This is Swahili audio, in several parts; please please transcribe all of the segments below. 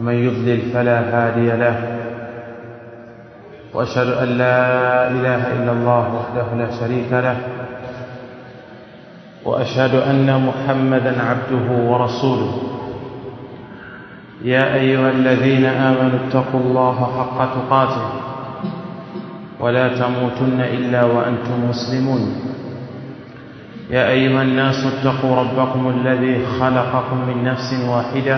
ومن يضلل فلا هادي له وأشهد أن لا إله إلا الله وحده لا شريك له وأشهد أن محمدا عبده ورسوله يا أيها الذين آمنوا اتقوا الله حق تقاته ولا تموتن إلا وأنتم مسلمون يا أيها الناس اتقوا ربكم الذي خلقكم من نفس واحدة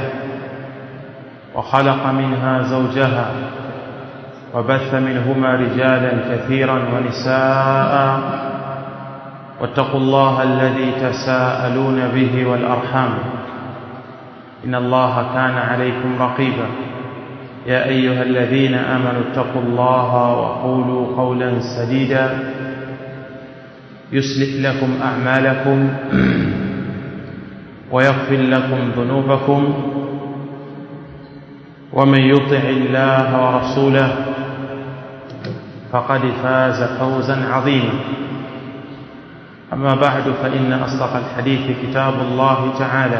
وخلق منها زوجها وبث منهما رجالا كثيرا ونساء واتقوا الله الذي تساءلون به والأرحام إن الله كان عليكم رقيبا يا أيها الذين آمنوا اتقوا الله وقولوا قولا سديدا يصلح لكم أعمالكم ويغفر لكم ذنوبكم ومن يطع الله ورسوله فقد فاز فوزا عظيما أما بعد فإن أصدق الحديث كتاب الله تعالى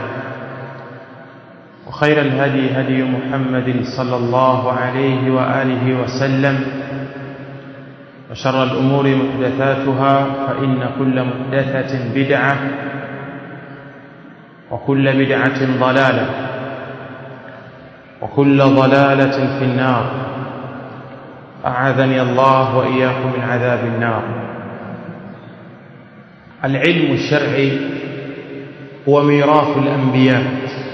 وخير الهدي هدي محمد صلى الله عليه وآله وسلم وشر الأمور محدثاتها فإن كل محدثة بدعة وكل بدعة ضلالة وكل ضلالة في النار أعاذني الله وإياكم من عذاب النار العلم الشرعي هو ميراث الأنبياء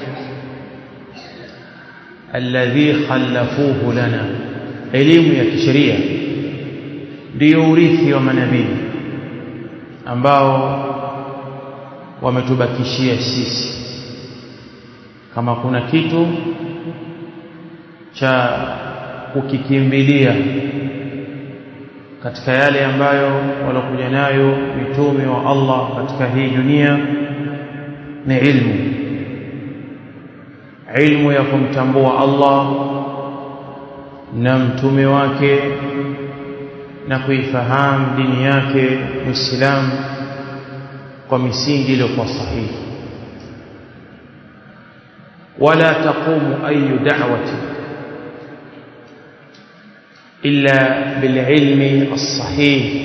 الذي خلفوه لنا elimu ya kisheria ndio urithi wa manabii ambao wametubakishia sisi kama kuna kitu cha kukikimbilia katika yale ambayo walokuja nayo mitume wa Allah katika hii dunia ni ilmu ilmu ya kumtambua Allah na mtume wake na kuifahamu dini yake Muislamu kwa misingi iliyokuwa sahihi wala taqumu ayu da'wati illa bililmi as-sahih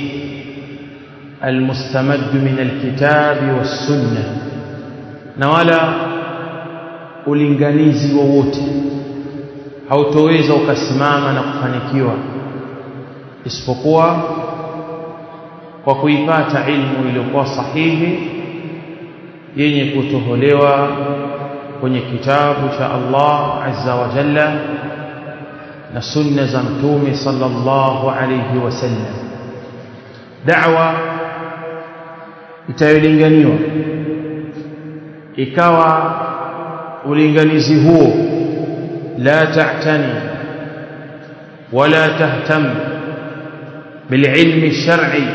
المستمد من الكتاب والسنه na wala ulinganizi wowote hautoweza ukasimama na kufanikiwa isipokuwa kwa kuipata ilmu iliyokuwa sahihi yenye kutoholewa kwenye kitabu cha Allah azza wa jalla na sunna za mtume sallallahu alayhi wasallam da'wa itayolinganiwa ikawa ulinganizi huo la ta'tani wala tahtam bililmi shar'i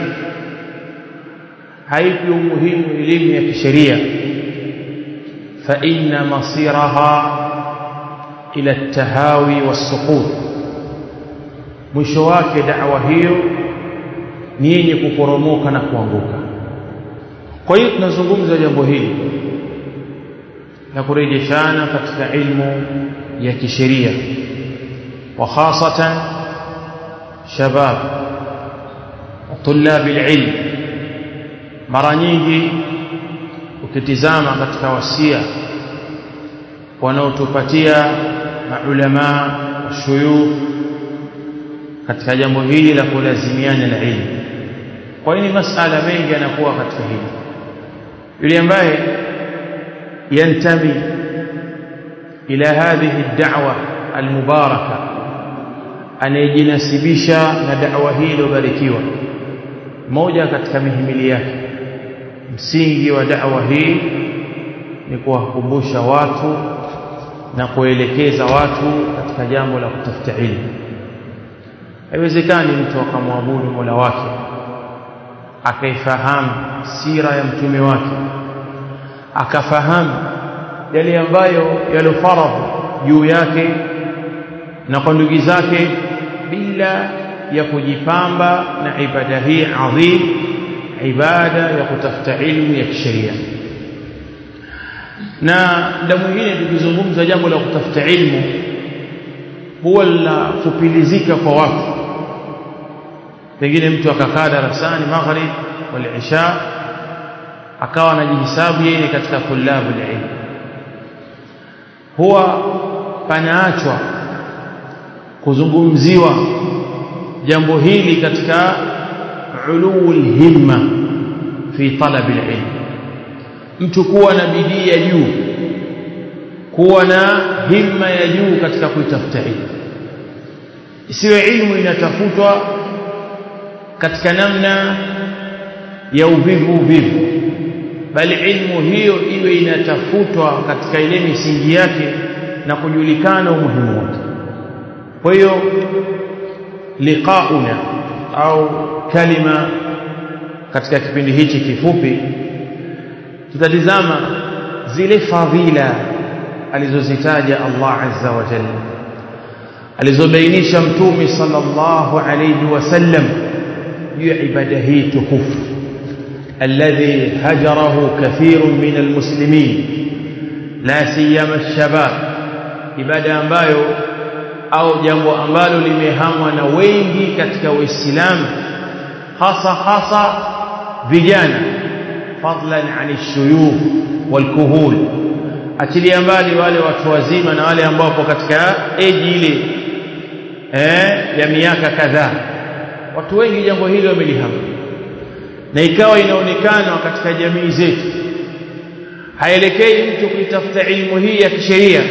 haipi umuhimu elimu ya kisheria fa inna masiraha ila at-tahawi was-suqut mwisho wake da'wa hiyo ni yenye kuporomoka na kuanguka kwa hiyo tunazungumza jambo hili na kurejeshana katika ilmu ya kisheria wa khasatan shabab طلاب العلم mara nyingi ukitizama katika wasia wanaotupatia maulama washuyukh katika jambo hili la kulazimiana na ilmu kwa hiyo ni masala mengi yanakuwa katika hili yule ambaye ينتمي إلى هذه الدعوة المباركة anayejinasibisha na da'wa hii iliyobarikiwa moja katika mihimili yake msingi wa da'wa hii ni kuwakumbusha watu na kuelekeza watu katika jambo la kutafuta ilmu haiwezekani mtu akamwabudu Mola wake akaifahamu sira ya mtume wake akafahamu yale ambayo yalofaradhu juu yake na kwa ndugu zake bila ya kujipamba na ibada hii adhim ibada ya kutafuta ilmu ya kisheria na muda mwingine tukizungumza jambo la kutafuta ilmu huwa linafupilizika kwa watu pengine mtu akakaa darasani maghrib wal isha akawa anajihisabu yeye katika tulabu ilm huwa panaachwa kuzungumziwa jambo hili katika ulul himma fi talab alilm mtu kuwa na bidii ya juu kuwa na himma ya juu katika kuitafuta ilmu isiwe ilmu inatafutwa katika namna ya uvivu uvivu bali ilmu hiyo iwe inatafutwa katika ile misingi yake na kujulikana umuhimu wake kwa hiyo liqauna au kalima katika kipindi hichi kifupi tutatizama zile fadhila alizozitaja Allah azza wa jalla alizobainisha mtume sallallahu alayhi wasallam juu ya ibada hii tukufu alladhi hajarahu kathirun min almuslimin la siyama alshabab ibada ambayo au jambo ambalo limehamwa na wengi katika waislamu hasa hasa vijana fadlan an shuyukh walkuhul achilia mbali wale watu wazima na wale ambao wapo katika eji ile eh, ya miaka kadhaa watu wengi jambo hili wamelihama na ikawa inaonekana katika jamii zetu haelekei mtu kuitafuta ilmu hii ya kisheria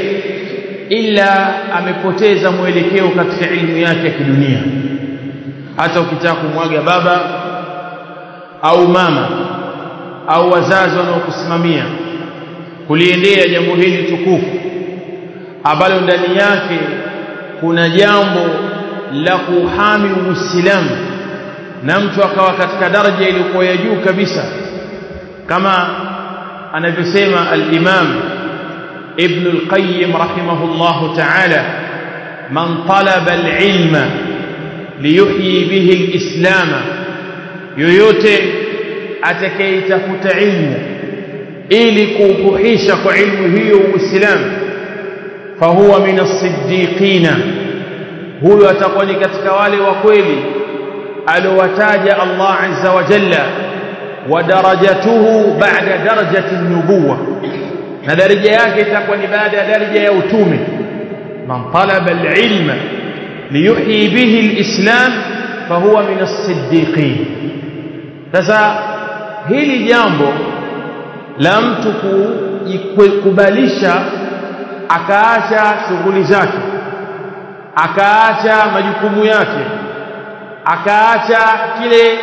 ila amepoteza mwelekeo katika ilmu yake ya kidunia hata ukitaka kumwaga baba au mama au wazazi wanaokusimamia kuliendea jambo hili tukufu ambalo ndani yake kuna jambo la kuhami uislamu na mtu akawa katika daraja iliyokuwa ya juu kabisa kama anavyosema al-Imam Ibn al-Qayyim rahimahullah ta'ala man talaba al-ilma liyuhyi bihi al-islam yoyote atakayetafuta ilmu ili kuuhuisha kwa ilmu hiyo uislamu fahuwa min as-siddiqina huyo atakuwa ni katika wale wa kweli alowataja Allah azza wa jalla wa darajatuhu ba'da darajati an-nubuwa na daraja yake itakuwa ni baada ya daraja ya utume man talaba al-ilma liyuhyi bihi al-islam fahuwa min as-siddiqin sasa hili jambo la mtu kukubalisha akaacha shughuli zake akaacha majukumu yake akaacha kile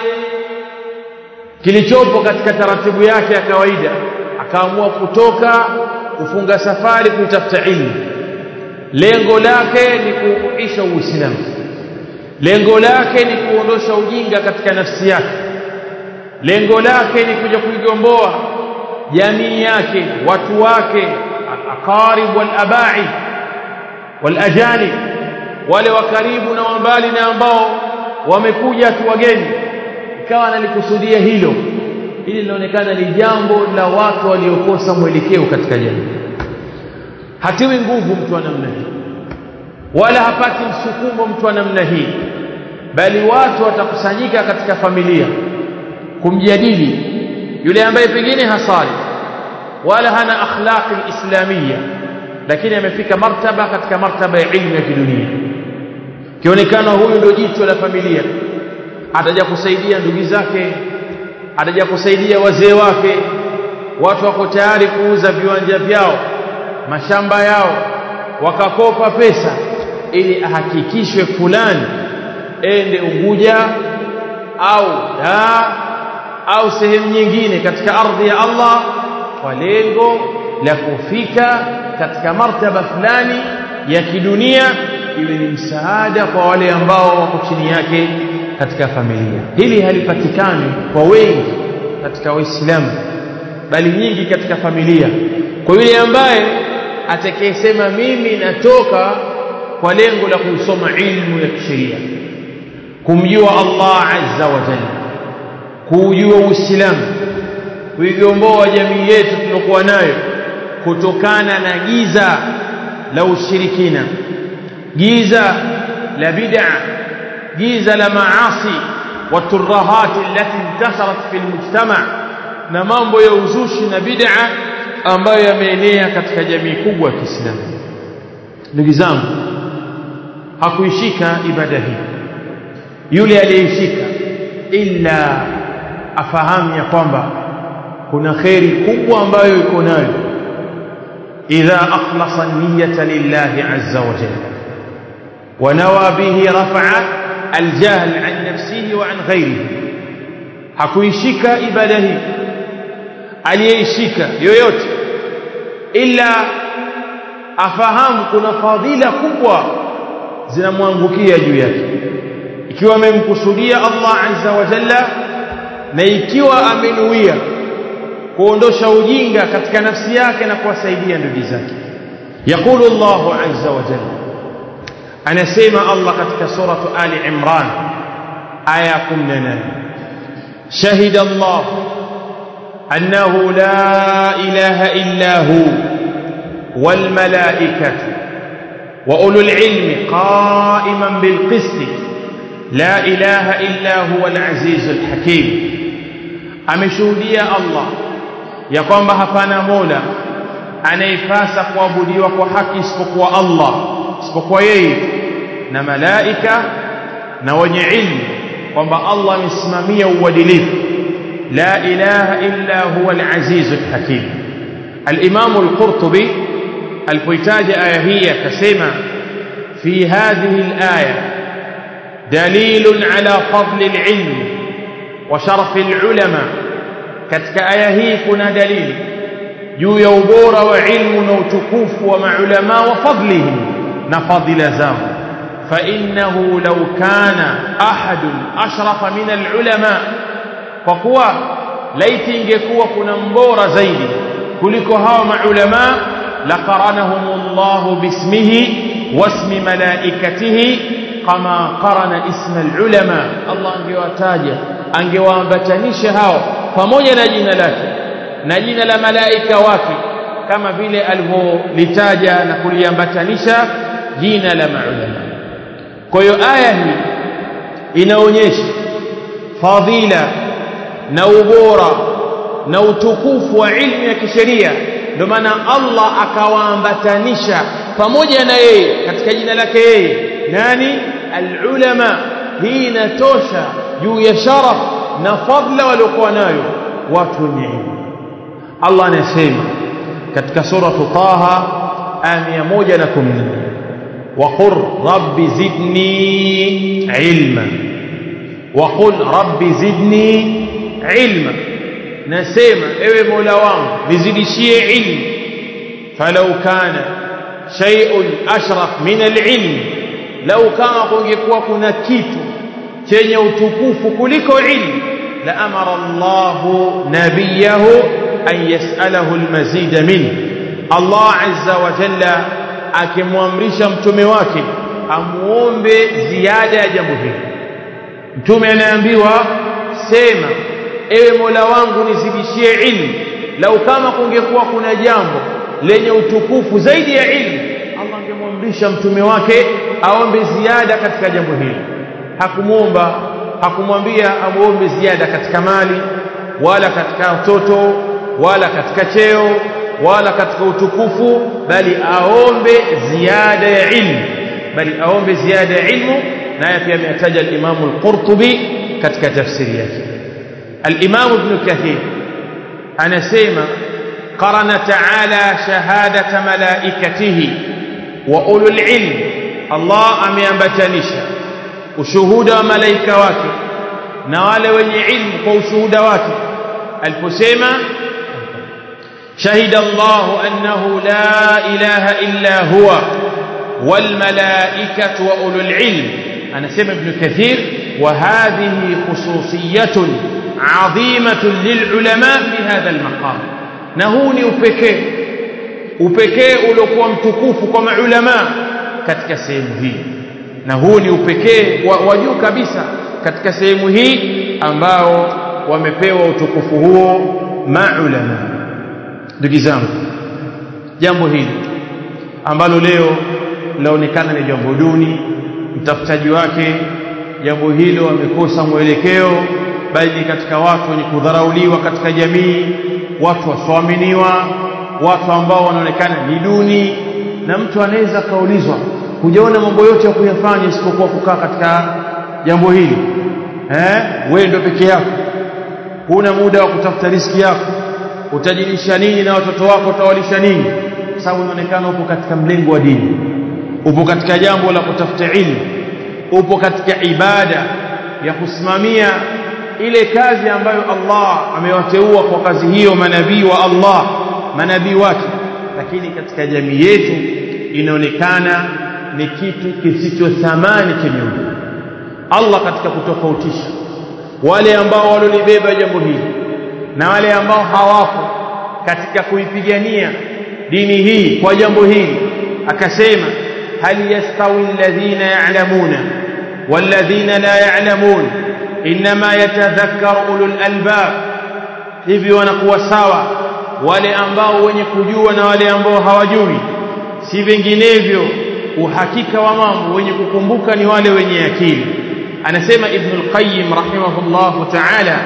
kilichopo katika taratibu yake ya kawaida akaamua kutoka kufunga safari kuitafuta ilmu lengo lake ni kuuisha uislamu lengo lake ni kuondosha ujinga katika nafsi yake lengo lake ni kuja kuigomboa jamii yake watu wake aqarib wal abai wal ajanib wale wa karibu na wa mbali na ambao wamekuja tu wageni ikawa analikusudia hilo hili linaonekana ni jambo la watu waliokosa mwelekeo katika jamii hatiwi nguvu mtu wa namna hii wala hapati msukumo mtu wa namna hii bali watu watakusanyika katika familia kumjadili yule ambaye pengine hasali wala hana akhlaqi islamia lakini amefika martaba katika martaba ya ilmu ya kidunia kionekana huyu ndio jicho la familia ataja kusaidia ndugu zake ataja kusaidia wazee wake watu wako tayari kuuza viwanja vyao mashamba yao wakakopa pesa ili ahakikishwe fulani ende Unguja au Dar au sehemu nyingine katika ardhi ya Allah kwa lengo la kufika katika martaba fulani ya kidunia iwe ni msaada kwa wale ambao wako chini yake katika familia hili halipatikani kwa wengi katika waislamu bali nyingi katika familia kwa yule ambaye atakayesema mimi natoka kwa lengo la kusoma ilmu ya kisheria kumjua Allah azza wa jalla kuujua uislamu kuigomboa jamii yetu tulokuwa nayo kutokana na giza la ushirikina giza la bid'a giza la maasi والترهات التي انتشرت في المجتمع na mambo ya uzushi na bid'a ambayo yameenea katika jamii kubwa ya Kiislamu ndugu zangu hakuishika ibada hii yule aliyeishika illa afahamu ya kwamba kuna kheri kubwa ambayo iko nayo idha akhlasa niyyata lillahi azza wa jalla wa nawa bihi raf'a aljahl an nafsihi wa an ghayrihi hakuishika ibada hii aliyeishika yoyote ila afahamu kuna fadhila kubwa zinamwangukia juu yake ikiwa amemkusudia Allah azza wa jalla na ikiwa amenuia kuondosha ujinga katika nafsi yake na kuwasaidia ndugu zake yakulu Allahu azza wa jalla anasema Allah katika suratu Ali Imran aya 18 shahida Allah annahu la ilaha illa hu wal malaikatu wa ulul ilmi qa'iman bil qisti لا إله إلا هو العزيز الحكيم ameshuhudia Allah ya kwamba hapana mola anayepasa kuabudiwa kwa haki isipokuwa Allah isipokuwa yeye na malaika na wenye ilmu kwamba Allah amesimamia uadilifu la ilaha illa huwa al-aziz al-hakim al-imam al-qurtubi alipoitaja aya hii akasema fi hadhihi al-aya دليل على فضل العلم وشرف العلماء katika aya hii kuna dalili juu ya ubora wa ilmu na utukufu wa maulama wa fadlihim na fadila zao fa innahu law kana ahadun ashrafa min alulama kwa kuwa laiti ingekuwa kuna mbora zaidi kuliko hawa maulama laqaranahumullahu bismihi wasmi malaikatihi kama qarana isma alulama Allah angewataja angewaambatanisha hao pamoja na jina lake na jina la malaika wake kama vile alivyolitaja na kuliambatanisha jina la maulama kwa hiyo aya hii inaonyesha fadhila na ubora na utukufu wa ilmu ya kisheria ndio maana Allah akawaambatanisha pamoja na yeye katika jina lake yeye nani alulama hii inatosha juu ya sharaf na fadla waliokuwa nayo watu wenye ilmu Allah anasema katika suratu Taha aya 114 وقل رب زدني علما وقل رب زدني علما nasema ewe Mola wangu nizidishie ilmu falau kana shay'un ashraf min al-ilm lau kama kungekuwa kuna kitu chenye utukufu kuliko ilmu la amara Allahu nabiyahu an yas'alahu al-mazid min Allah azza wa jalla akimwamrisha mtume wake amuombe ziada ya jambo hili mtume anaambiwa sema ewe Mola wangu nizidishie ilmu lau kama kungekuwa kuna jambo lenye utukufu zaidi ya ilmu Allah angemwamrisha mtume wake aombe ziada katika jambo hili hakumuomba hakumwambia amuombe ziada katika mali wala katika watoto wala katika cheo wala katika utukufu bali aombe ziada ya ilmu bali aombe ziada ya ilmu naye pia ametaja al-Imam al-Qurtubi katika tafsiri yake al-Imam Ibn Kathir anasema qarana ta'ala shahadata malaikatihi wa ulul ilm Allah ameambatanisha ushuhuda wa malaika wake na wale wenye ilmu kwa ushuhuda wake aliposema شهد الله أنه لا إله إلا هو والملائكة وأولو العلم أنا سمع ابن كثير وهذه خصوصية عظيمة للعلماء في هذا المقام نهوني upekee upekee uliokuwa mtukufu kwa maulama katika sehemu hii na huu ni upekee wa juu kabisa katika sehemu hii ambao wamepewa utukufu huo maulama ndugu zangu jambo hili ambalo leo laonekana ni jambo duni mtafutaji wake jambo hilo amekosa mwelekeo bali ni katika watu wenye kudharauliwa katika jamii watu wasioaminiwa watu ambao wanaonekana ni duni na mtu anaweza kaulizwa hujaona mambo yote ya kuyafanya isipokuwa kukaa katika jambo hili eh wewe ndio peke yako huna muda wa kutafuta riski yako utajilisha nini na watoto wako utawalisha nini kwa sababu unaonekana upo katika mlengo wa dini upo katika jambo la kutafuta ilmu upo katika ibada ya kusimamia ile kazi ambayo Allah amewateua kwa kazi hiyo manabii wa Allah manabii wake lakini katika jamii yetu inaonekana ni kitu kisicho thamani chenye Allah katika kutofautisha wale ambao walolibeba jambo hili na wale ambao hawapo katika kuipigania dini hii kwa jambo hili akasema hal yastawi alladhina ya'lamuna walladhina la ya'lamun inma yatadhakkaru ulul albab hivi wanakuwa sawa wale ambao wenye kujua na wale ambao hawajui si vinginevyo uhakika wa mambo wenye kukumbuka ni wale wenye akili anasema ibn al-qayyim rahimahullah ta'ala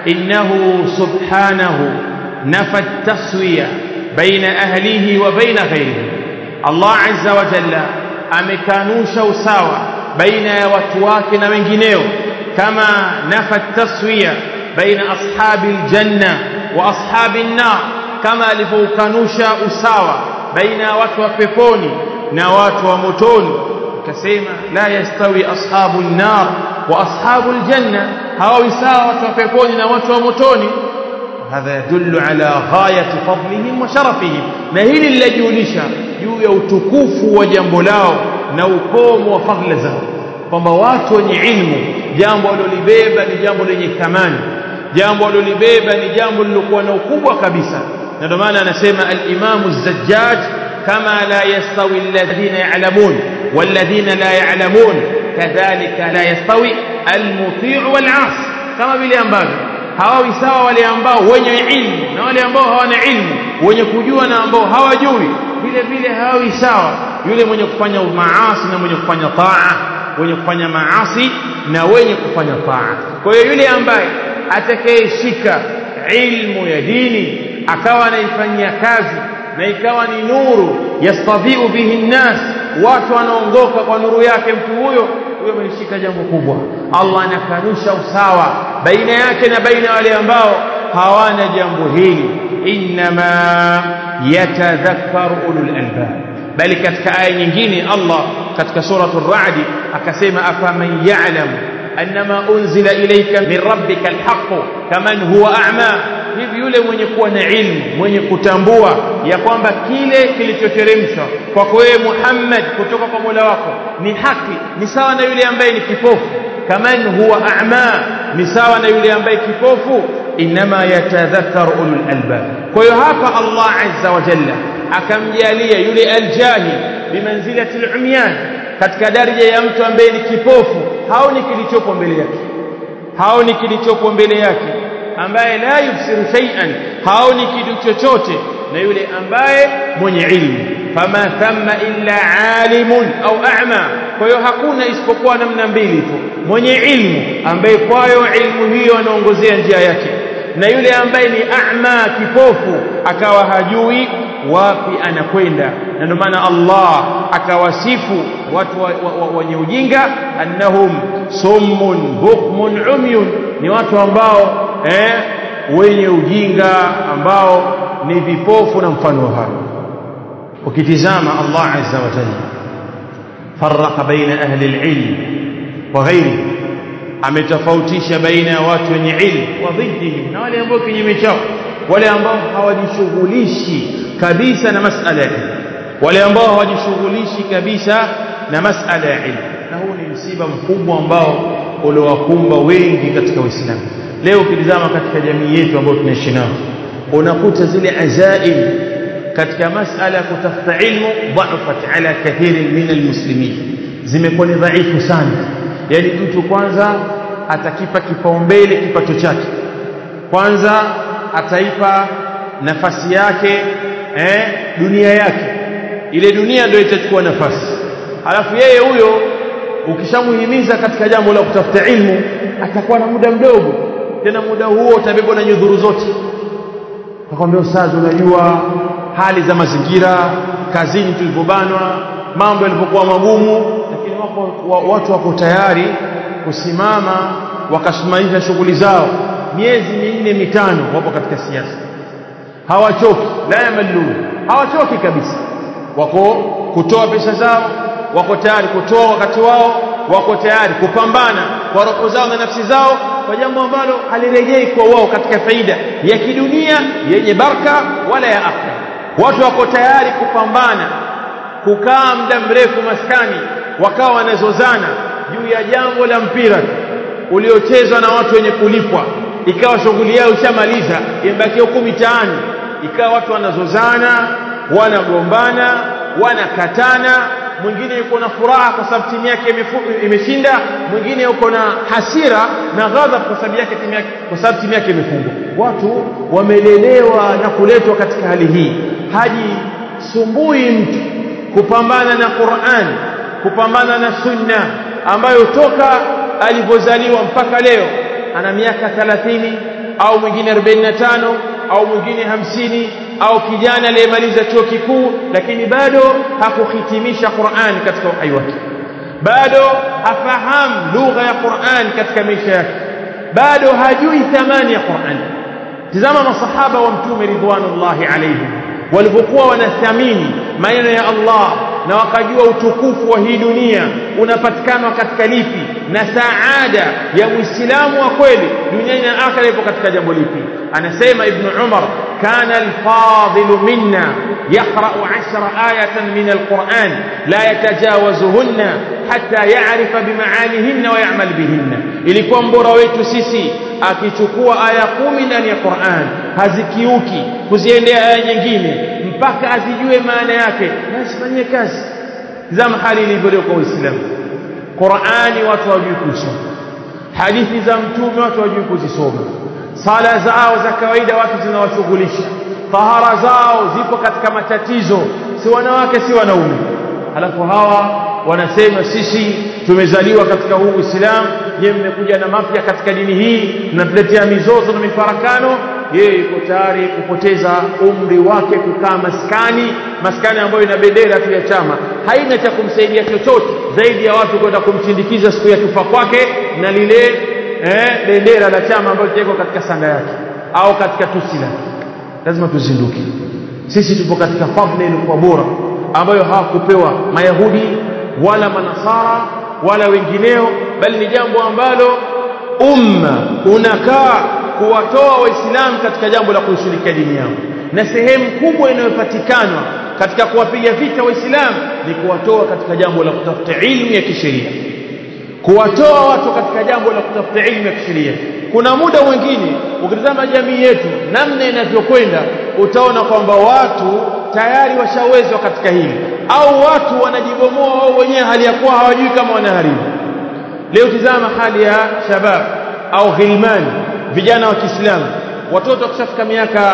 innahu subhanahu nafa at-taswiya baina ahlihi wa baina ghayrihi Allah azza wa jalla amekanusha usawa baina ya watu wake na wengineo kama nafa at-taswiya baina ashabi al-janna wa ashabi an-nar kama alivyokanusha usawa baina ya watu wa peponi na watu wa motoni akasema la yastawi ashabu an-nar wa ashabu al-janna hawawi sawa watu wa peponi na watu wa motoni hadha yadullu ala ghayati fadlihim wa sharafihim na hili linajulisha juu ya utukufu wa jambo lao na ukomo wa fadhila zao kwamba watu wenye ilmu jambo walilobeba ni jambo lenye thamani jambo walilobeba ni jambo lilokuwa na ukubwa kabisa na ndio maana anasema al-Imam az-Zajjaj kama la yastawi alladhina ya'lamun walladhina la ya'lamun kadhalika la yastawi al-muti' wal-'as kama vile ambavyo hawawi sawa wale ambao wenye ilmu na wale ambao hawana ilmu wenye kujua na ambao hawajui vile vile hawawi sawa yule mwenye kufanya maasi na mwenye kufanya taa wenye kufanya maasi na wenye kufanya taa kwa hiyo yule ambaye atakayeshika ilmu ya dini akawa anaifanyia kazi na ikawa ni nuru yastadhiu bihi nnas watu wanaongoka kwa nuru yake mtu huyo huyo ameshika jambo kubwa Allah anakanusha usawa baina yake na baina wale ambao hawana jambo hili inma yatadhakkaru ulul albab bali katika aya nyingine Allah katika suratul ra'd akasema afaman ya'lamu annama unzila ilayka min rabbika alhaq kaman huwa a'ma hivi yule mwenye kuwa na ilmu mwenye kutambua ya kwamba kile kilichoteremshwa kwako wewe Muhammad kutoka kwa Mola wako ni haki ni sawa na yule ambaye ni kipofu kaman huwa a'ma ni sawa na yule ambaye kipofu inma yatadhakkaru ulul albab kwa hiyo hapa Allah azza wa jalla akamjalia yule aljahil bimanzilati alumyan katika daraja ya mtu ambaye ni kipofu haoni kilichopo mbele yake haoni kilichopo mbele yake ambaye la yubsiru shay'an haoni kitu chochote na yule ambaye mwenye ilmu fama thamma illa alimun au a'ma kwa hiyo hakuna isipokuwa namna mbili tu mwenye ilmu ambaye kwayo ilmu hiyo anaongozea njia yake na yule ambaye ni a'ma kipofu akawa hajui wapi anakwenda na ndio maana Allah akawasifu watu wenye ujinga annahum summun bukmun umyun ni watu ambao eh, wenye ujinga ambao ni vipofu na mfano hayo ukitizama Allah azza wa jalla farraqa baina ahli alilm wa ghairi ametofautisha baina ya watu wenye ilmu wa dhiddihim na wale ambao kinyume chao wale ambao hawajishughulishi kabisa na masala ya ilmu wale ambao hawajishughulishi kabisa na masala ya ilmu na huu ni msiba mkubwa ambao uliowakumba wengi katika Uislamu leo ukitizama katika jamii yetu ambayo tunaishi nao unakuta zile azaim katika masala ya kutafuta ilmu dhafat ala kathirin min almuslimin zimekuwa ni dhaifu sana yani mtu kwanza atakipa kipaumbele kipato chake kwanza ataipa nafasi yake eh, dunia yake ile dunia ndio itachukua nafasi alafu yeye huyo ukishamuhimiza katika jambo la kutafuta ilmu atakuwa na muda mdogo tena muda huo utabebwa na nyudhuru zote akwambia ustazi unajua hali za mazingira kazini tulivyobanwa mambo yalivyokuwa magumu lakini wako, wa, watu wako tayari kusimama wakasimamisha shughuli zao miezi minne mitano wapo katika siasa hawachoki la yamallun hawachoki kabisa wako kutoa pesa zao wako tayari kutoa wakati wao wako tayari kupambana kwa roho zao na nafsi zao kwa jambo ambalo halirejei kwa wao katika faida ya kidunia yenye baraka wala ya akhira watu wako tayari kupambana kukaa muda mrefu maskani wakawa wanazozana juu ya jambo la mpira uliochezwa na watu wenye kulipwa ikawa shughuli yao ishamaliza imebakia huku mitaani ikawa watu wanazozana wanagombana wanakatana mwingine yuko na furaha kwa sababu timu yake imeshinda mwingine yuko na hasira na ghadhab kwa sababu yake timu yake kwa sababu timu yake imefungwa watu wamelelewa na kuletwa katika hali hii hajisumbui mtu kupambana na Qur'an kupambana na sunna ambayo toka alivyozaliwa mpaka leo ana miaka 30 au mwingine 45 au mwingine hamsini au kijana aliyemaliza chuo kikuu lakini bado hakuhitimisha Qur'an katika uhai wake bado hafahamu lugha ya Qur'an katika maisha yake bado hajui thamani ya Qur'an tazama masahaba wa mtume ridwanullahi alayhim walipokuwa wanathamini maneno ya Allah na wakajua utukufu wa hii dunia unapatikana katika lipi na saada ya muislamu wa kweli duniani na akhera ipo katika jambo lipi anasema ibn Umar kana al-fadil minna يقرأ عشر آية من القرآن لا يتجاوزهن حتى يعرف بمعانيهن ويعمل بهن ilikuwa mbora wetu sisi akichukua aya kumi ndani ya Qur'an hazikiuki kuziendea aya nyingine mpaka azijue maana yake na asifanyie kazi zama hali ilivyo kwa Uislamu Qur'ani watu hawajui kusoma hadithi za mtume watu hawajui kuzisoma sala zao za kawaida watu zinawashughulisha tahara zao zipo katika matatizo si wanawake si wanaume halafu hawa wanasema sisi tumezaliwa katika huu Uislamu yeye mmekuja na mapya katika dini hii mnatuletea mizozo na mifarakano yeye yuko tayari kupoteza umri wake kukaa maskani maskani ambayo ina bendera tu ya chama haina cha kumsaidia chochote zaidi ya watu kwenda kumsindikiza siku ya kufa kwake na lile eh, bendera la chama ambalo litawekwa katika sanda yake au katika tusi lake lazima tuzinduke sisi tupo katika fadhila iliyokuwa bora ambayo hawakupewa mayahudi wala manasara wala wengineo bali ni jambo ambalo umma unakaa kuwatoa waislamu katika jambo la kuishirikia dini yao na sehemu kubwa inayopatikana katika kuwapiga vita waislamu ni kuwatoa katika jambo la kutafuta ilmu ya kisheria kuwatoa watu katika jambo la kutafuta ilmu ya kisheria kuna muda mwingine ukitazama jamii yetu namna inavyokwenda utaona kwamba watu tayari washawezwa katika hili au watu wanajibomoa wao wenyewe hali ya kuwa hawajui kama wanaharibu leo tizama hali ya shabab au ghilmani vijana wa Kiislamu watoto wakishafika miaka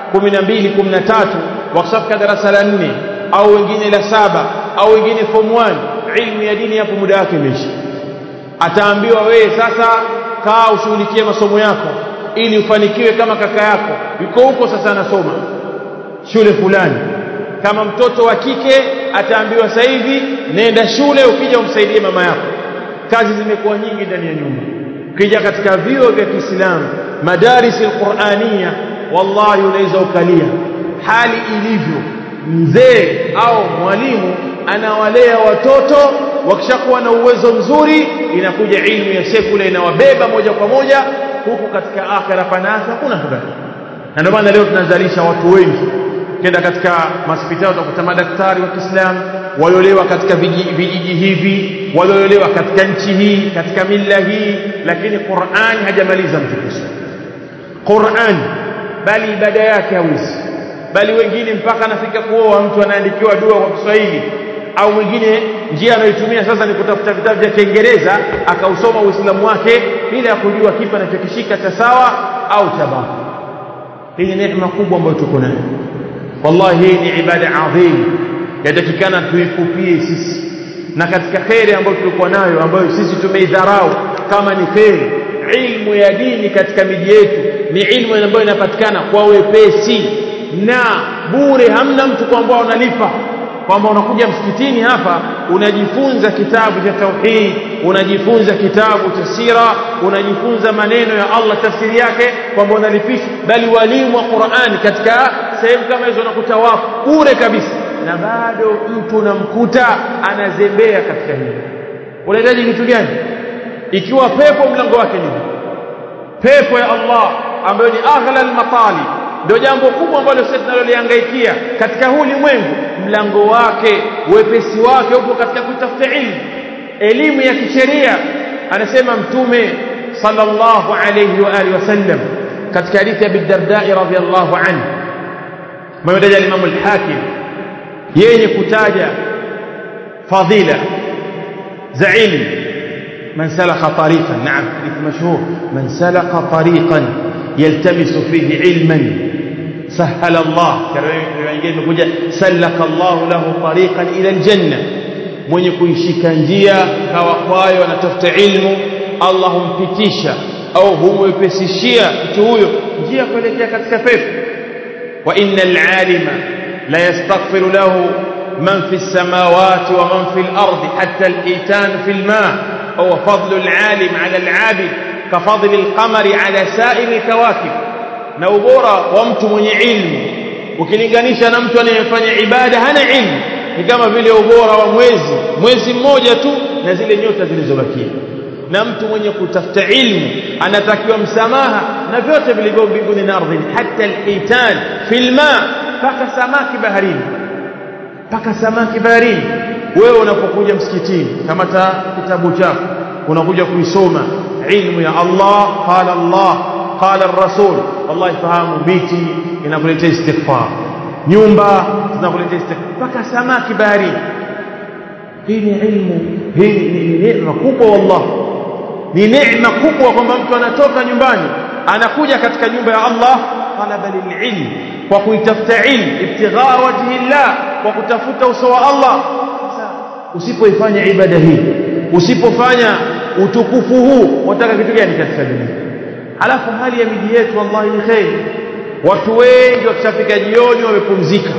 12 13 wakishafika darasa la 4 au wengine la saba au wengine form 1 ilmu ya dini hapo muda wake umeisha ataambiwa wewe sasa kaa ushughulikie masomo yako ili ufanikiwe kama kaka yako yuko huko sasa anasoma shule fulani kama mtoto wa kike ataambiwa sasa hivi nenda shule ukija umsaidie mama yako kazi zimekuwa nyingi ndani ya nyumba ukija katika vio vya Kiislamu madaris alqur'ania wallahi unaweza ukalia hali ilivyo mzee au mwalimu anawalea watoto wakishakuwa na uwezo mzuri inakuja ilmu ya sekula inawabeba moja kwa moja huku katika akhira panasa hakuna habari na ndio maana leo tunazalisha watu wengi kenda katika hospitali utakuta madaktari wa Kiislamu waliolewa katika vijiji hivi waliolewa katika nchi hii katika mila hii lakini Qur'an hajamaliza mtu kusoma Qur'an bali ibada yake hawezi bali wengine mpaka anafika kuoa mtu anaandikiwa dua kwa Kiswahili au mwingine njia anayoitumia sasa ni kutafuta vitabu vya Kiingereza akausoma Uislamu wake bila ya kujua kipi anachokishika cha sawa au cha batili hii ni neema kubwa ambayo tuko nayo wallahi hii ni ibada adhim yatakikana tuikupie sisi na katika kheri ambayo tulikuwa nayo ambayo sisi tumeidharau kama ni kheri ilmu ya dini katika miji yetu ni ilmu ambayo inapatikana kwa wepesi na bure hamna mtu kwamba unalipa kwamba unakuja msikitini hapa unajifunza kitabu cha tauhid unajifunza kitabu cha sira unajifunza maneno ya Allah tafsiri yake kwamba unalipisha bali walimu wa Qur'ani katika sehemu kama hizo unakuta wapo bure kabisa na bado mtu unamkuta anazembea katika hili unahitaji kitu gani ikiwa pepo mlango wake ni pepo ya Allah ambayo ni aghla al-matali ndio jambo kubwa ambalo sisi tunalolihangaikia katika huu ulimwengu mlango wake wepesi wake upo katika kutafuta ilmu elimu ya kisheria anasema mtume sallallahu alayhi wa alihi wasallam katika hadithi ya Bidarda radhiyallahu anhu mmoja al-Imam al-Hakim yenye kutaja fadila za ilmu من سلك طريقا نعم حديث مشهور من سلك طريقا يلتمس فيه علما سهل الله كما سلك الله له طريقا الى الجنه mwenye kuishika njia kawa kwayo anatafuta ilmu Allah humpitisha au humwepesishia mtu huyo njia kuelekea katika pepo wa innal alima la yastaghfiru lahu man fi samawati wa man fi al-ardi hatta al-hitan fi al-ma' هو فضل العالم على العابد كفضل القمر على سائر الكواكب na ubora wa mtu mwenye ilmu ukilinganisha na mtu anayefanya ibada hana ilmu ni kama vile ubora wa mwezi mwezi mmoja tu na zile nyota zilizobakia na mtu mwenye kutafuta ilmu anatakiwa msamaha na vyote vilivyo mbinguni na ardhini hata alhitan fil ma paka samaki baharini paka samaki baharini wewe unapokuja msikitini kamata kitabu chako unakuja kuisoma ilmu ya Allah qala Allah qala ar-rasul wallahi fahamu miti inakuletea istighfar nyumba zinakuletea istighfar mpaka samaki baharini hii ni ilmu hii ni neema kubwa wallah ni neema kubwa kwamba mtu anatoka nyumbani anakuja katika nyumba ya Allah talaba lililm kwa kuitafuta ilmu ibtighaa wajhi Allah kwa kutafuta uso wa Allah usipoifanya ibada hii usipofanya utukufu huu wataka kitu gani katika dunia alafu hali ya miji yetu wallahi ni kheri watu wengi wakishafika jioni wamepumzika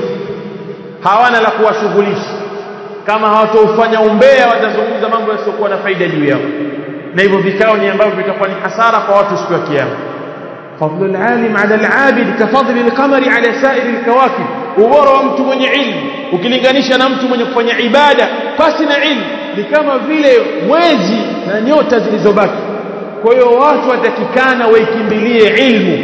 hawana la kuwashughulisha kama hawatofanya umbea watazungumza mambo yasiokuwa na faida juu yao na hivyo vikao ni ambavyo vitakuwa ni hasara kwa watu siku ya kiyama فضل العالم على العابد كفضل القمر على سائر الكواكب ubora wa mtu mwenye ilmu ukilinganisha na mtu mwenye kufanya ibada pasi na ilmu ni kama vile mwezi na nyota zilizobaki kwa hiyo watu watakikana waikimbilie ilmu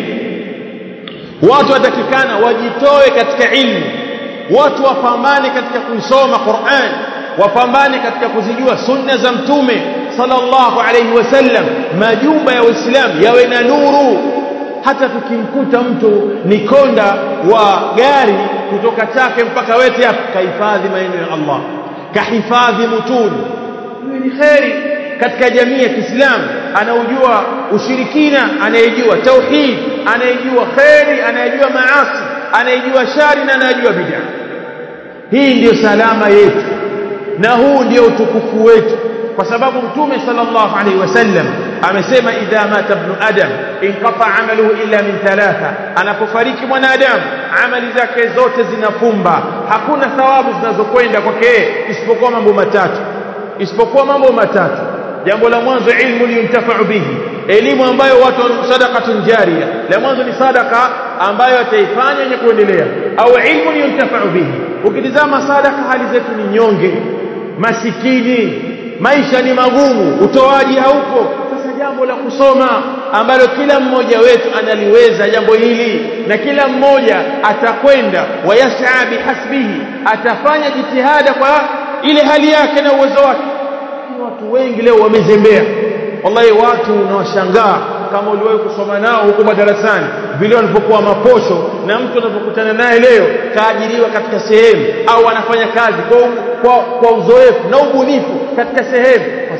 watu watakikana wajitoe katika ilmu watu wapambane katika kuisoma Qur'an wapambane katika kuzijua sunna za mtume sallallahu alayhi wasallam majumba ya Uislamu yawe na nuru hata tukimkuta mtu ni konda wa gari kutoka chake mpaka wete hapa kahifadhi maneno ya Allah kahifadhi mutuni hiyo ni kheri katika jamii ya Kiislamu anaujua ushirikina anayejua tauhid anayejua kheri anayejua maasi anayejua shari na anayejua bid'a hii ndiyo salama yetu na huu ndio utukufu wetu kwa sababu mtume sallallahu alaihi wasallam amesema idha mata ibn adam inqata amaluhu illa min thalatha anapofariki mwanadamu amali zake zote zinafumba hakuna thawabu zinazokwenda kwake isipokuwa mambo matatu isipokuwa mambo matatu jambo la mwanzo ilmu yuntafa'u bihi elimu ambayo watu sadaqatun jariya la mwanzo ni sadaka ambayo ataifanya yenye kuendelea au ilmu yuntafa'u bihi ukitizama sadaka hali zetu ni nyonge masikini maisha ni magumu utoaji haupo sasa jambo la kusoma ambalo kila mmoja wetu analiweza jambo hili na kila mmoja atakwenda wayasaa bihasbihi atafanya jitihada kwa ile hali yake na uwezo wake watu wengi leo wamezembea wallahi watu unawashangaa kama uliwahi kusoma nao huko madarasani vile walipokuwa maposho na mtu anapokutana naye leo kaajiriwa katika sehemu au anafanya kazi kwa, kwa, kwa uzoefu na ubunifu katika sehemu kwa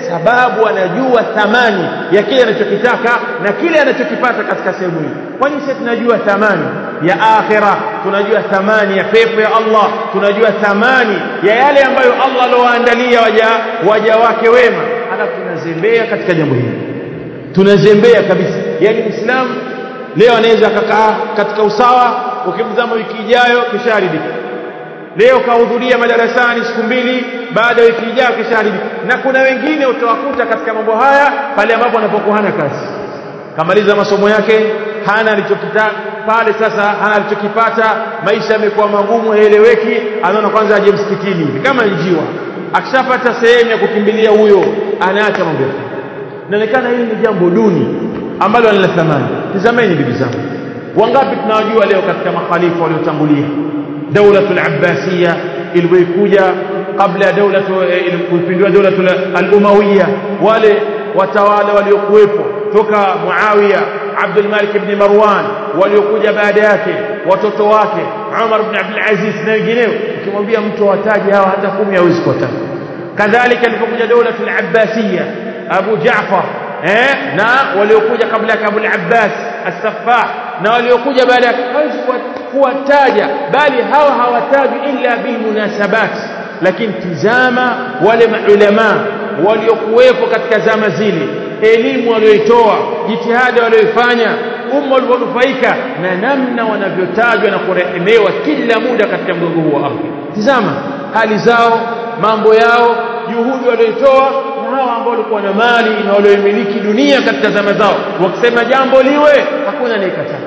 sababu anajua thamani ya kile anachokitaka na kile anachokipata katika sehemu hii kwani sisi tunajua thamani ya akhira tunajua thamani ya pepo ya Allah tunajua thamani ya yale ambayo Allah alowaandalia waja waja wake wema halafu tunazembea katika jambo hili tunazembea kabisa yani muislamu leo anaweza akakaa katika usawa ukimzama wiki ijayo kishaharibika leo kahudhuria madarasani siku mbili baada ya wiki ijayo kishaharibika na kuna wengine utawakuta katika mambo haya pale ambapo anapokuwa hana kazi kamaliza masomo yake hana alichokitaka pale sasa hana alichokipata maisha yamekuwa magumu haeleweki anaona kwanza aje msikitini kama njiwa akishapata sehemu ya kukimbilia huyo anaacha mambo yake inaonekana hili ni jambo duni ambalo lina thamani tazameni ndugu zangu wangapi tunawajua leo katika makhalifa waliotangulia daulatul abbasiya ilivyokuja kabla ya daulatu kuipindua daulatul al-umawiya wale watawala waliokuwepo toka Muawiya Abdul Malik ibn Marwan waliokuja baada yake watoto wake Umar ibn Abdul Aziz na wengineo ukimwambia mtu wataje hawa hata kumi hawezi kuwataja kadhalika ilipokuja daulatul abbasiya Abu Jaafar eh na waliokuja kabla yake Abu al-Abbas as-Saffah na waliokuja baada yake hawezi kuwataja bali hawa hawatajwi illa bilmunasabat lakini tizama wale maulama waliokuwepo katika zama zile elimu walioitoa jitihada walioifanya umma ulivyonufaika na namna wanavyotajwa na kurehemewa kila muda katika mgongo huu wa ardhi tizama hali zao mambo yao juhudi walioitoa na hawa ambao walikuwa na mali na walioimiliki dunia katika zama zao wakisema jambo liwe hakuna anayekataa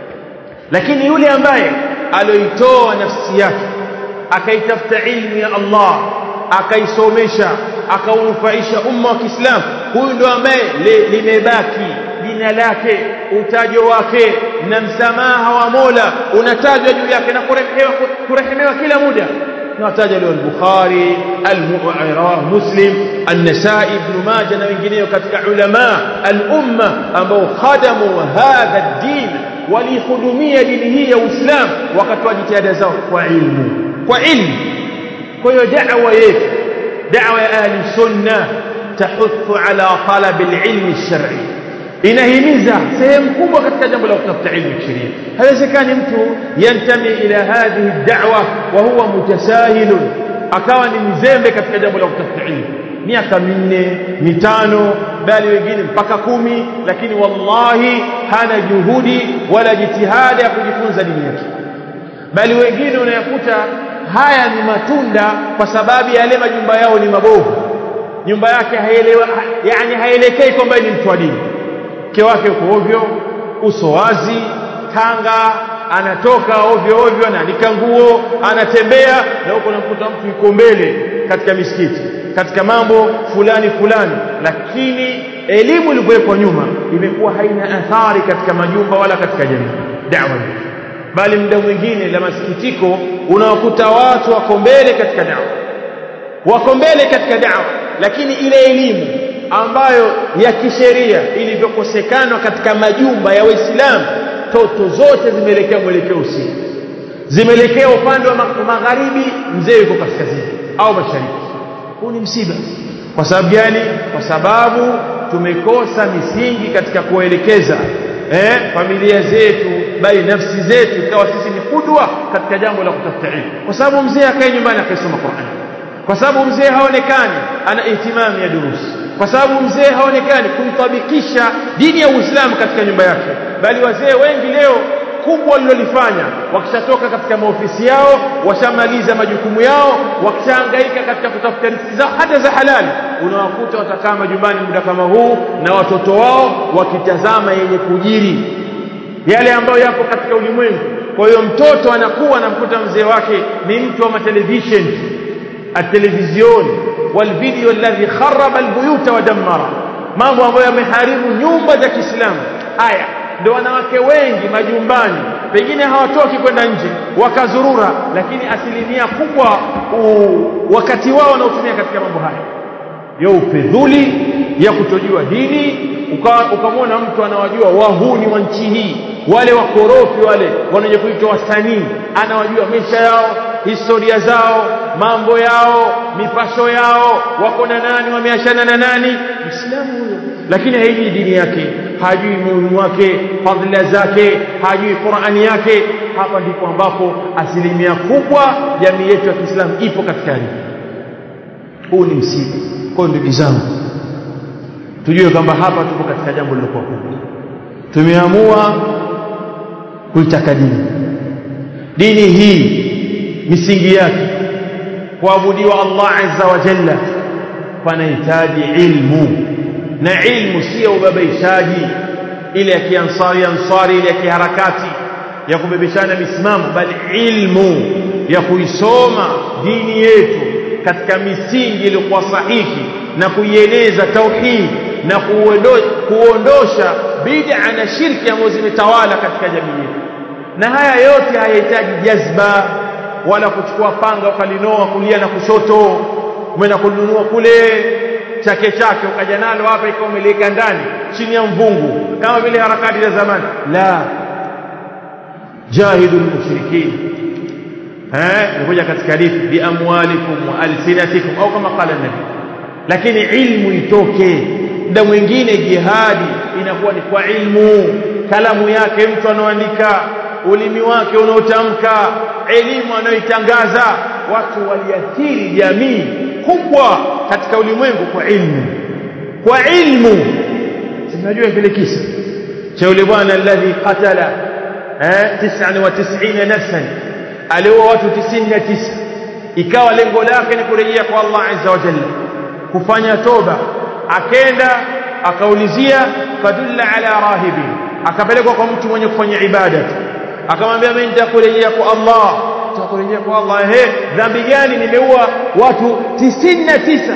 lakini yule ambaye alioitoa nafsi yake akaitafuta ilmu ya Allah akaisomesha akaunufaisha umma wa Kiislamu huyu ndo ambaye limebaki jina lake utajo wake na msamaha wa Mola unatajwa juu yake na kurehemewa kurehemewa kila muda tunataja leo al-Bukhari al-Mu'ayra Muslim an-Nasa'i ibn Majah na wengineo katika ulama al-umma ambao khadamu hadha ad-din walihudumia dini hii ya Uislamu wakatoa jitihada zao kwa ilmu kwa ilmu kwa hiyo da'wa yetu da'wa ya ahli sunna tahuthu ala talab al-ilm ash-shar'i inahimiza sehemu kubwa katika jambo la kutafuta ilmu ya sheria haiwezekani mtu yantami ila hadhihi ad-da'wa wa huwa mutasahil akawa ni mzembe katika jambo la kutafuta ilmu miaka minne mitano bali wengine mpaka kumi lakini wallahi hana juhudi wala jitihada ya kujifunza dini yake bali wengine unayakuta haya ni matunda kwa sababu yale majumba yao ni mabovu nyumba yake haielewa yani haielekei kwamba ni mtu wa dini mke wake uko ovyo uso wazi kanga anatoka ovyo ovyo anaandika nguo anatembea na huko namkuta mtu yuko mbele katika misikiti katika mambo fulani fulani lakini elimu iliyowekwa nyuma imekuwa haina athari katika majumba wala katika jamii da'wa bali muda mwingine la masikitiko unawakuta watu wako mbele katika da'wa wako mbele katika da'wa lakini ile elimu ambayo ya kisheria ilivyokosekana katika majumba ya Waislamu toto zote zimeelekea mwelekeo usiku zimeelekea upande wa magharibi mzee yuko kaskazini au mashariki huu ni msiba kwa sababu gani kwa sababu tumekosa misingi katika kuelekeza eh, familia zetu bali nafsi zetu ikawa sisi ni kudwa katika jambo la kutafuta ilmu kwa sababu mzee akae nyumbani akaisoma Qur'an kwa sababu mzee haonekani ana ihtimamu ya durusi kwa sababu mzee haonekani kuitabikisha dini ya Uislamu katika nyumba yake bali wazee wengi leo kubwa walilolifanya wakishatoka katika maofisi yao washamaliza majukumu yao wakishahangaika katika kutafuta riziki zao hata za halali unawakuta watakaa majumbani muda kama huu na watoto wao wakitazama yenye kujiri yale ambayo yapo katika ulimwengu kwa hiyo mtoto anakuwa anamkuta mzee wake ni mtu wa matelevision التلفزيون والفيديو الذي خرب البيوت ودمر mambo ambayo yameharibu nyumba za Kiislamu haya ndio wanawake wengi majumbani pengine hawatoki kwenda nje wakazurura lakini asilimia kubwa u, wakati wao wanaotumia katika mambo haya ya upedhuli ya kutojua dini ukamwona mtu anawajua wahuni wa nchi hii wale wakorofi wale wanaje kuitwa wasanii anawajua maisha yao historia zao mambo yao mipasho yao wako na nani wameachana na nani Muislamu huyo lakini haijui dini yake hajui muhimu wake fadhila zake hajui Qur'ani yake hapa ndipo ambapo asilimia kubwa jamii yetu ya Kiislamu ipo katika hali huu ni msiba kwa ndugu zangu tujue kwamba hapa tupo katika jambo lilokuwa kubwa tumeamua kuitaka dini dini hii misingi yake kuabudiwa Allah azza wa jalla panahitaji ilmu na ilmu sio ubabaishaji ile ya kiansari ansari ile ya kiharakati ya kubebeshana misimamo bali ilmu ya kuisoma dini yetu katika misingi iliyokuwa sahihi na kuieneza tauhid na kuondosha bid'a na shirki ambazo zimetawala katika jamii yetu na haya yote hayahitaji jazba wala kuchukua panga ukalinoa kulia na kushoto umeenda kununua kule chake chake ukaja nalo hapa ikawa umeliweka ndani chini ya mvungu kama vile harakati za zamani la jahidul mushrikin eh nikuja katika hadithi bi amwalikum wa alsinatikum au kama qala nabi lakini ilmu itoke muda mwingine jihadi inakuwa ni kwa ilmu kalamu yake mtu anaoandika ulimi wake unaotamka elimu anayoitangaza watu waliathiri jamii kubwa katika ulimwengu kwa ilmu kwa ilmu tunajua kile kisa cha yule bwana alladhi qatala eh 99 nafsan aliua watu 99 ikawa lengo lake ni kurejea kwa Allah azza wa jalla kufanya toba akenda akaulizia fadulla ala rahibi akapelekwa kwa mtu mwenye kufanya ibada akamwambia mimi nitakurejea kwa Allah nitakurejea kwa Allah ehe dhambi gani nimeua watu 99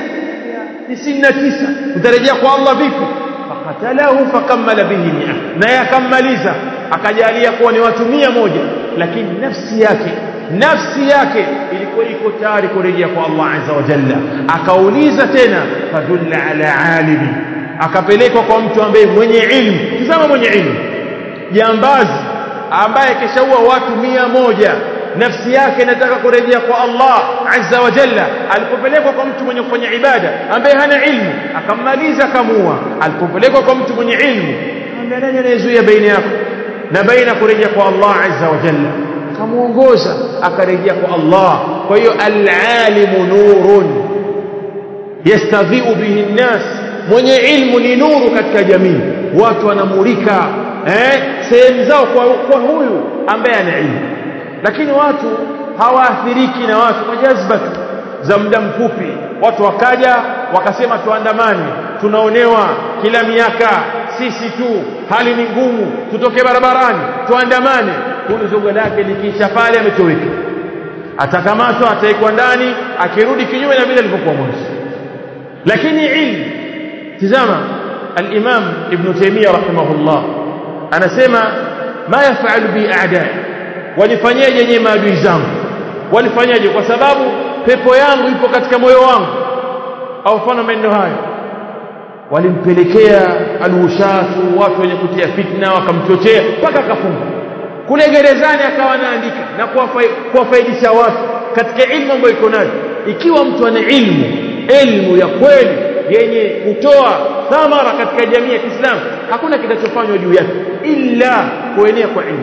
99 utarejea kwa Allah vipi fakatalahu fakammala bihi mia na yakamaliza akajalia kuwa ni watu mia moja lakini nafsi yake nafsi yake ilikuwa iko tayari kurejea kwa Allah azza wa jalla akauliza tena fadulla ala alimi akapelekwa kwa mtu ambaye mwenye ilmu tazama mwenye ilmu jambazi ambaye keshaua watu mia moja nafsi yake inataka kurejea kwa Allah azza wa jalla alipopelekwa kwa mtu mwenye kufanya ibada ambaye hana ilmu akammaliza akamua alipopelekwa kwa mtu mwenye ilmu akamwambia nani anayezuia baina yako na baina kurejea kwa Allah azza wa jalla akamuongoza akarejea kwa Allah kwa hiyo al-alimu nurun yastadhi'u bihi an-nas mwenye ilmu ni nuru katika jamii watu wanamulika eh sehemu zao kwa, kwa huyu ambaye ana ilmu lakini watu hawaathiriki na watu kwa jazba tu za muda mfupi watu wakaja wakasema tuandamane tunaonewa kila miaka sisi tu hali ni ngumu tutoke barabarani tuandamane huyu zogo lake likiisha pale ametoweka atakamatwa ataikwa ndani akirudi kinyume na vile alivyokuwa mwanzo lakini ilmu tizama al-Imam Ibn Taymiyyah rahimahullah anasema ma yafalu bi a'da'i walifanyaje nyewe maadui zangu walifanyaje kwa sababu pepo yangu ipo katika moyo wangu au mfano maneno hayo walimpelekea alwushatu watu wenye kutia fitna wakamchochea mpaka akafunga kule gerezani akawa anaandika na kuwafaidisha watu katika ilmu ambayo iko nayo ikiwa mtu ana ilmu ilmu ya kweli yenye kutoa thamara katika jamii ya Kiislamu hakuna kinachofanywa juu yake illa kuenea kwa ilmu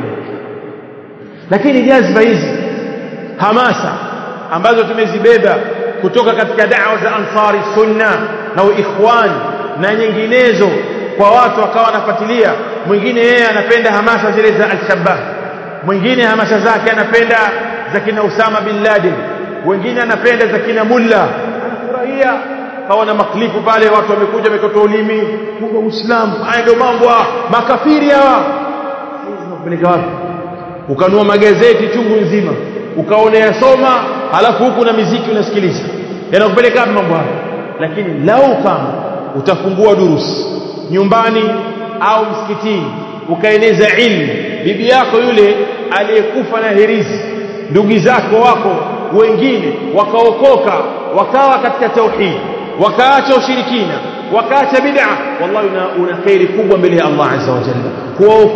lakini jazba hizi hamasa ambazo tumezibeba kutoka katika da'wa za ansari sunna na ikhwan na nyinginezo kwa watu wakawa wanafuatilia mwingine yeye anapenda hamasa zile za al-shabab mwingine hamasa zake anapenda za kina Usama bin Laden wengine anapenda za kina Mulla anafurahia kawa na maklipu pale watu wamekuja wamekota ulimi kwa Uislamu haya ndio mambo makafiri hawa zinakupeleka wapi ukanua magazeti chungu nzima ukaona yasoma halafu huku na miziki unasikiliza yanakupeleka wapi mambo hayo lakini lau kama utafungua durusi nyumbani au msikitini ukaeneza ilmu bibi yako yule aliyekufa na herizi ndugu zako wako wengine wakaokoka wakawa katika tauhid wakaacha ushirikina wakaacha bid'a wallahi una, una khairi kubwa mbele ya Allah azza wa jalla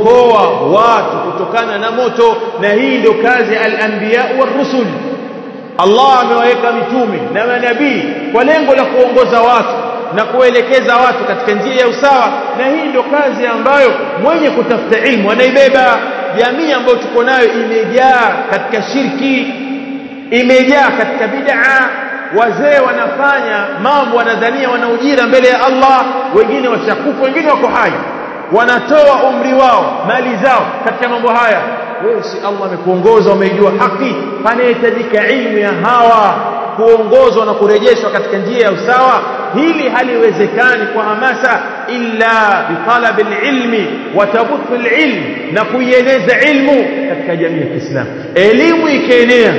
kuwaokoa watu kutokana na moto na hii ndio kazi al-anbiya war-rusul Allah amewaweka mitume na manabii kwa lengo la kuongoza watu na kuelekeza watu katika njia ya usawa na hii ndio kazi ambayo mwenye kutafuta ilmu anaibeba jamii ambayo tuko nayo imejaa katika shirki imejaa katika bid'a wazee wanafanya mambo wanadhania wana ujira mbele ya Allah wengine washakufa wengine wako hai wanatoa umri wao mali zao katika mambo haya wewe si Allah amekuongoza umeijua haki panahitajika ilmu ya hawa kuongozwa na kurejeshwa katika njia ya usawa hili haliwezekani kwa hamasa illa bitalabi ilmi wa tabuthu ilm na kuieneza ilmu katika jamii ya Kiislamu elimu ikienea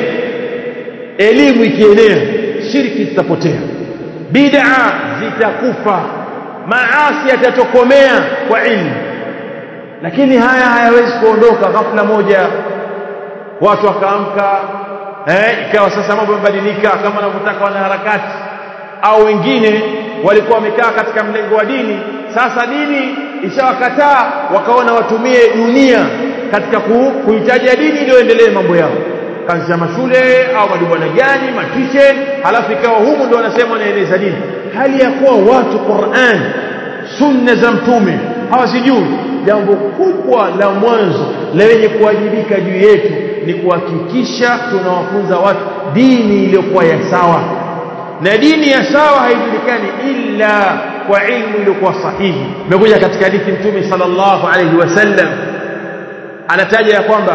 elimu ikienea shirki zitapotea bid'a zitakufa maasi yatatokomea kwa ilmu lakini haya hayawezi kuondoka ghafla moja watu wakaamka eh ikawa sasa mambo yamebadilika kama wanavyotaka wanaharakati au wengine walikuwa wamekaa katika mlengo wa dini sasa dini ishawakataa wakaona watumie dunia katika kuhitaji dini ili waendelee mambo yao kazi ya mashule au madubwana gani matishe halafu ikawa humu ndio wanasema wanaeneza dini hali ya kuwa watu Qur'an sunna za mtume hawazijui jambo kubwa la mwanzo la wenye kuwajibika juu yetu ni kuhakikisha tunawafunza watu dini iliyokuwa ya sawa na dini ya sawa haijulikani illa kwa ilmu iliyokuwa sahihi imekuja katika hadithi mtume sallallahu alayhi wasallam anataja ya kwamba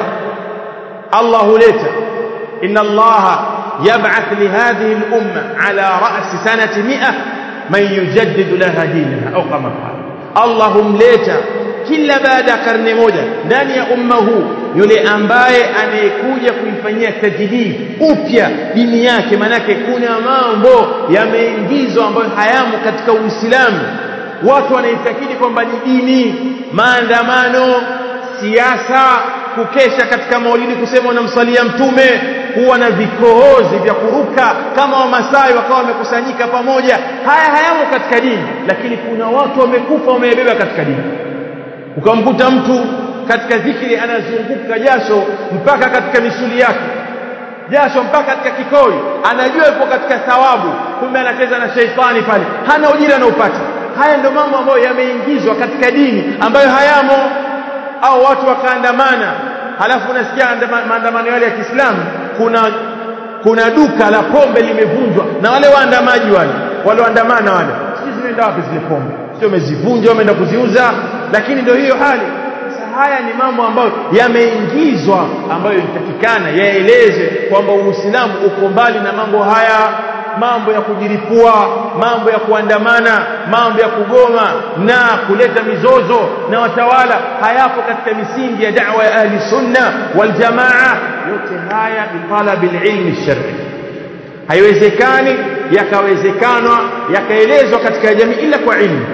Allah huleta inna Allah yab'ath li hadhihi al-umma ala ra's sanati 100 man yujaddid laha dinaha au kama qala Allah humleta kila baada ya karne moja ndani ya umma huu yule ambaye anayekuja kuifanyia tajdid upya dini yake manake kuna mambo yameingizwa ambayo hayamo katika Uislamu watu wanaitakidi kwamba ni dini maandamano siasa kukesha katika maulidi kusema wanamsalia mtume kuwa na vikohozi vya kuruka kama wamasai wakawa wamekusanyika pamoja haya hayamo katika dini lakini kuna watu wamekufa wamebeba katika dini ukamkuta mtu katika dhikri anazunguka jasho mpaka katika misuli yake jasho mpaka katika kikoi anajua yupo katika thawabu kumbe anacheza na sheitani pale hana ujira anaupata haya ndio mambo ambayo yameingizwa katika dini ambayo hayamo au watu wakaandamana halafu unasikia maandamano yale ya Kiislamu kuna kuna duka la pombe limevunjwa na wale waandamaji wale walioandamana wale sisi zimeenda wapi zile pombe sio wamezivunja wameenda kuziuza lakini ndio hiyo hali sasa haya ni mambo ambayo yameingizwa ambayo inatakikana yaeleze kwamba Uislamu uko mbali na mambo haya mambo ya kujiripua mambo ya kuandamana mambo ya kugoma na kuleta mizozo na watawala hayapo katika misingi ya da'wa ya ahli sunna wal jamaa yote haya ni talabil ilmi shar'i haiwezekani yakawezekanwa yakaelezwa katika jamii ila kwa ilmu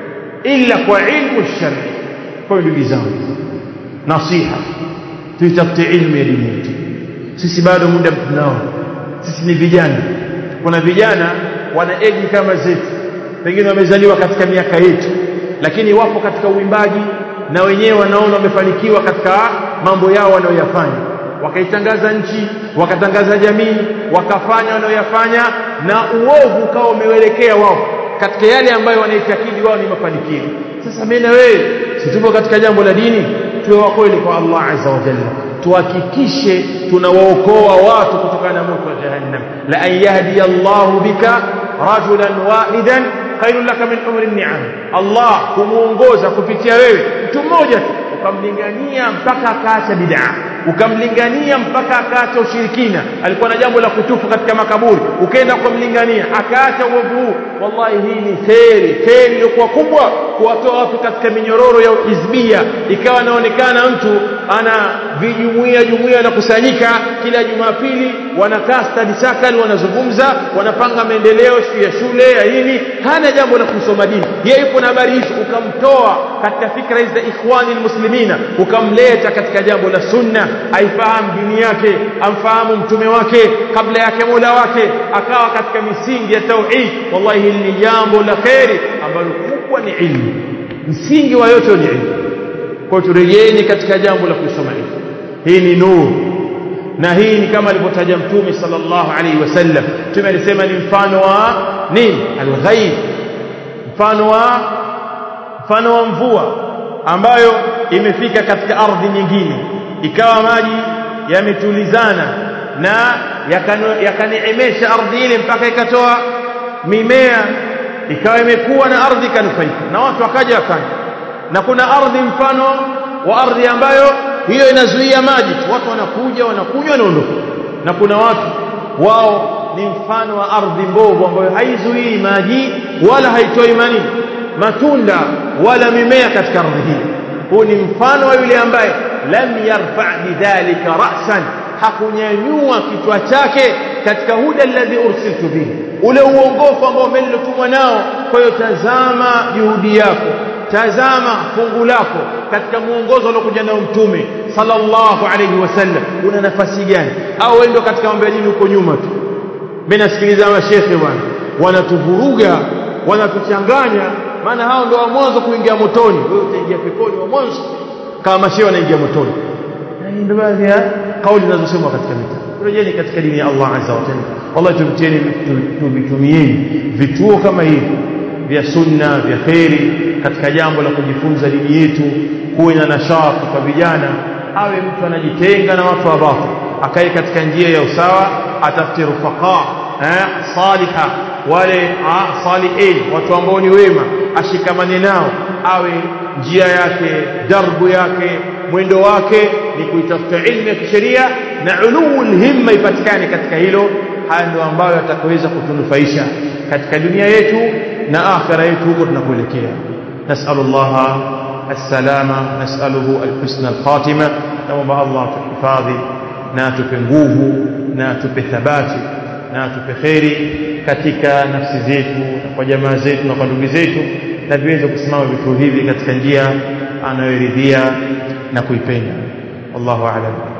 ila kwa ilmu shar'i kwa ndugu zangu nasiha tuitafute ilmu ya dini yetu sisi bado muda tunao sisi ni vijana kuna vijana wana eji kama zetu pengine wamezaliwa katika miaka yetu lakini wapo katika uimbaji na wenyewe wanaona wamefanikiwa katika mambo yao wanayoyafanya wakaitangaza nchi wakatangaza jamii wakafanya wanayoyafanya na uovu ukawa umewelekea wao katika yale ambayo wanaitakidi wao ni mafanikio sasa mimi na wewe si tupo katika jambo la dini tuwe wa kweli kwa Allah azza wa jalla tuhakikishe tunawaokoa watu kutokana na moto wa jahannam la an yahdi Allah bika rajulan wahidan khairun laka min umri ni'am Allah kumuongoza kupitia wewe mtu mmoja tu ukamlingania mpaka akaacha bid'a ukamlingania mpaka akaacha ushirikina alikuwa na jambo la kutufu katika makaburi ukaenda kumlingania akaacha uovu huu wallahi hii ni kheri kheri iliyokuwa kubwa kuwatoa watu katika minyororo ya uhizbia ikawa anaonekana mtu ana vijumuia jumuia wanakusanyika kila jumapili wanakaa study circle wanazungumza wanapanga maendeleo siku ya shule ya hili hana jambo la kusoma dini yeye yupo na habari hizo ukamtoa katika fikra hizi za ikhwani almuslimina ukamleta katika jambo la sunna aifahamu dini yake amfahamu mtume wake kabla yake mola wake akawa katika misingi ya tauhid wallahi hili ni jambo la kheri ambalo kubwa ni ilmu msingi wa yote ni ilmu kwa turejeeni katika jambo la kusoma ilmu hii ni nuru na hii ni kama alivyotaja mtume sallallahu alaihi wasallam mtume alisema ni mfano wa nini alghaib mfano wa mfano wa mvua ambayo imefika katika ardhi nyingine ikawa maji yametulizana na yakaneemesha ardhi ile mpaka ikatoa mimea ikawa imekuwa na ardhi ikanufaika na watu wakaja wakanya na kuna ardhi mfano wa ardhi ambayo hiyo inazuia maji tu watu wanakuja wanakunywa wanaondoka na kuna watu wao ni mfano wa ardhi mbovu ambayo haizuii maji wala haitoi manini matunda wala mimea katika ardhi hii huu ni mfano wa yule ambaye lam yarfa bidhalika ra'san hakunyanyua kichwa chake katika huda alladhi ursiltu bihi ule uongofu ambao melilotumwa nao kwa hiyo tazama juhudi yako tazama fungu lako katika muongozo aliokuja nao mtume sallallahu alayhi wasallam una nafasi gani au wewe ndio katika mambo ya dini uko nyuma tu mimi nasikiliza mashekhe bwana wanatuvuruga wanatuchanganya maana hao ndio wa mwanzo kuingia motoni wewe utaingia peponi wa mwanzo kama mashehe wanaingia motoni na hii ndio baadhi ya kauli zinazosemwa katika mitaa rejeni katika dini ya Allah azza wa jalla wallahi tumtieni tuvitumieni vituo kama hivi vya sunna vya kheri katika jambo la kujifunza dini yetu kuwe na nashati kwa vijana awe mtu anajitenga na watu wa batil akae katika njia ya usawa atafute rufaqa eh, saliha wale ah, salihin watu ambao ni wema ashikamane nao awe njia yake darbu yake mwendo wake ni kuitafuta ilmu ya kisheria na ulul himma ipatikane katika hilo haya ndio ambayo yatakaweza kutunufaisha katika dunia yetu na akhira yetu huko tunakuelekea nasalu llaha السلامة نسأله الحسن الخاتمة نوم الله تحفاظي na tupe nguvu na tupe thabati na tupe kheri katika nafsi zetu na kwa jamaa zetu na kwa ndugu zetu na viweze kusimama vitu hivi katika njia anayoridhia na kuipenda wallahu a'lam